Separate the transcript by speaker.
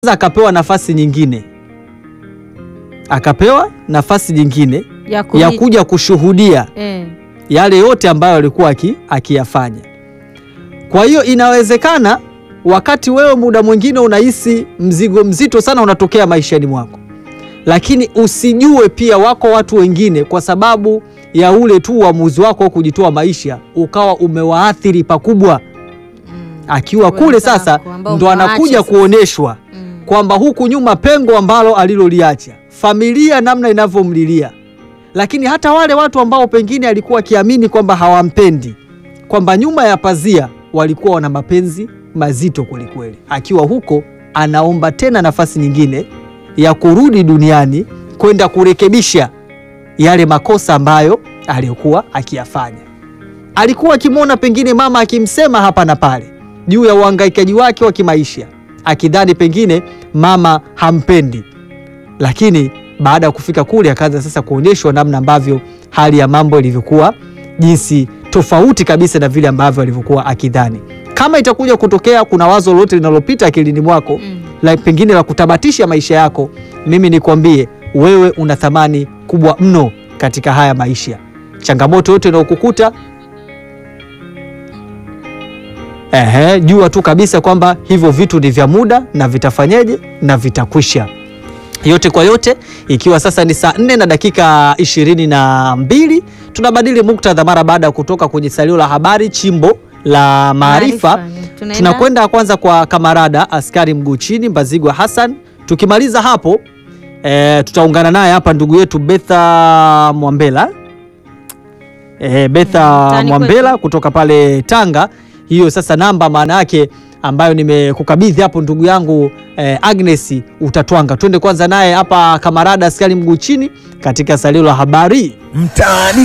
Speaker 1: akapewa nafasi nyingine, akapewa nafasi nyingine
Speaker 2: ya, kuli-
Speaker 1: ya kuja kushuhudia
Speaker 2: eh,
Speaker 1: yale yote ambayo alikuwa aki- akiyafanya. Kwa hiyo inawezekana wakati wewe muda mwingine unahisi mzigo mzito sana unatokea maishani mwako, lakini usijue pia wako watu wengine, kwa sababu ya ule tu uamuzi wako wa kujitoa maisha, ukawa umewaathiri pakubwa.
Speaker 2: mm,
Speaker 1: Akiwa kule
Speaker 2: wenzako
Speaker 1: sasa
Speaker 2: ambao
Speaker 1: ndo
Speaker 2: umewaacha
Speaker 1: anakuja
Speaker 2: sasa.
Speaker 1: kuoneshwa
Speaker 2: Mm,
Speaker 1: kwamba huku nyuma pengo ambalo aliloliacha, familia namna inavyomlilia, lakini hata wale watu ambao pengine alikuwa akiamini kwamba hawampendi, kwamba nyuma ya pazia walikuwa wana mapenzi mazito kwelikweli. Akiwa huko anaomba tena nafasi nyingine ya kurudi duniani kwenda kurekebisha yale makosa ambayo aliyokuwa akiyafanya. Alikuwa akimwona pengine mama akimsema hapa na pale juu ya uhangaikaji wake wa kimaisha, akidhani pengine mama hampendi, lakini baada ya kufika kule akaanza sasa kuonyeshwa namna ambavyo hali ya mambo ilivyokuwa, jinsi tofauti kabisa na vile ambavyo alivyokuwa akidhani. Kama itakuja kutokea kuna wazo lolote linalopita akilini mwako
Speaker 2: mm.
Speaker 1: la pengine la kutamatisha maisha yako, mimi nikwambie wewe una thamani kubwa mno katika haya maisha. Changamoto yote inayokukuta ehe, jua tu kabisa kwamba hivyo vitu ni vya muda na vitafanyeje na vitakwisha. Yote kwa yote, ikiwa sasa ni saa 4 na dakika ishirini na mbili, tunabadili muktadha mara baada ya kutoka kwenye salio la habari chimbo la maarifa
Speaker 2: Tunaenda-
Speaker 1: tunakwenda kwanza kwa kamarada askari mguu chini Mbazigwa Hassan. Tukimaliza hapo e, tutaungana naye hapa ndugu yetu Betha Mwambela e, Betha
Speaker 2: mtaani
Speaker 1: Mwambela
Speaker 2: kwetu.
Speaker 1: kutoka pale Tanga. Hiyo sasa namba maana yake ambayo nimekukabidhi hapo ndugu yangu e, Agnes utatwanga. Twende kwanza naye hapa kamarada askari mguu chini katika salio la habari.
Speaker 3: Mtaani